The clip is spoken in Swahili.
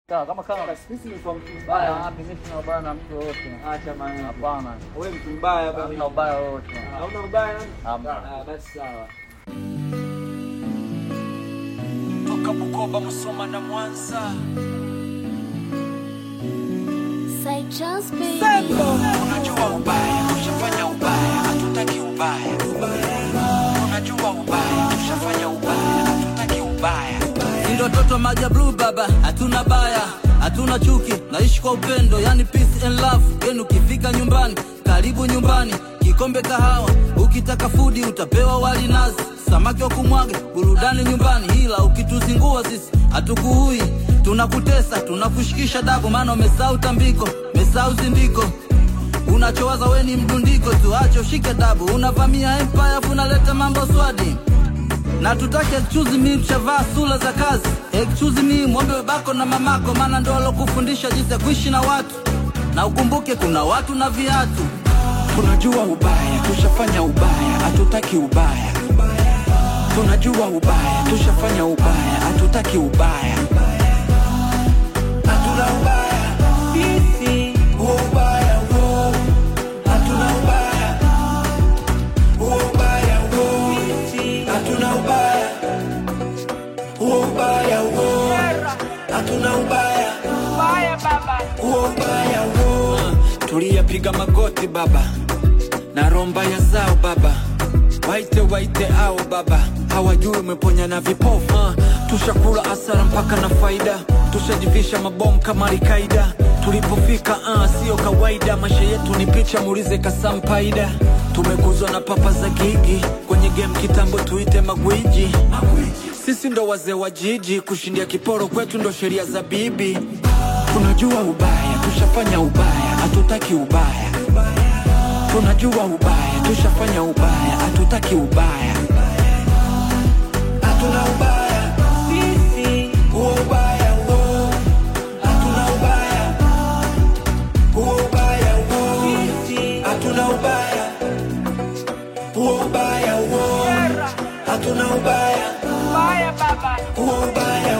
Sawa, kama kama Basi mimi nimekuwa mtu baya mbaya. wapi, mimi sina ubaya na mtu yoyote. Acha maana. Hapana, Wewe mtu mbaya baba. sina ubaya wowote. Hauna ubaya? Hamna. Ah, basi sawa. toka Bukoba, Musoma na Mwanza. Say just baby. Unajua ubaya, tushafanya ubaya, hatutaki ubaya. Unajua ubaya, tushafanya ubaya, hatutaki ubaya. Ndio toto maja blue baba, hatuna baya, hatuna chuki, naishi kwa upendo, yani peace and love. Yenu ukifika nyumbani, karibu nyumbani, kikombe kahawa, ukitaka fudi utapewa wali nazi, samaki wa kumwaga, burudani nyumbani, ila ukituzingua sisi hatukuui, tunakutesa, tunakushikisha dabu, maana umesahau tambiko, umesahau zindiko unachowaza we ni mdundiko tu, acha ushike dabu, unavamia empire afu unaleta mambo swadi na tutake excuse me, mshavaa sura za kazi. Excuse me, mwombe babako na mamako, maana ndo walokufundisha jinsi ya kuishi na watu, na ukumbuke kuna watu na viatu. Tunajua ubaya, tushafanya ubaya, hatutaki ubaya. Tunajua ubaya, tushafanya ubaya, hatutaki ubaya. Hatuna ubaya sisi, huo ubaya huo. Hatuna ubaya, huo ubaya huo. Hatuna ubaya, huo ubaya huo. Hatuna ubaya, huo ubaya huo. Tuliyapiga magoti baba na romba ya zao baba, waite waite ao baba, hawajui umeponya na vipofu. Uh, tushakula asara mpaka na faida, tushajivisha mabomu kama Alkaida. Tulipofika uh, sio kawaida, maisha yetu ni picha, muulize Kasampaida. Tumekuzwa na papa za gigi kwenye game kitambo, tuite magwiji. Sisi ndo wazee wa jiji, kushindia kiporo kwetu ndo sheria za bibi. Tunajua ubaya, tushafanya ubaya, hatutaki ubaya. Tunajua ubaya, tushafanya ubaya, hatutaki ubaya. Hatuna ubaya sisi, huo ubaya huo. Hatuna ubaya, huo ubaya huo. Hatuna ubaya, huo ubaya huo. Hatuna ubaya, huo ubaya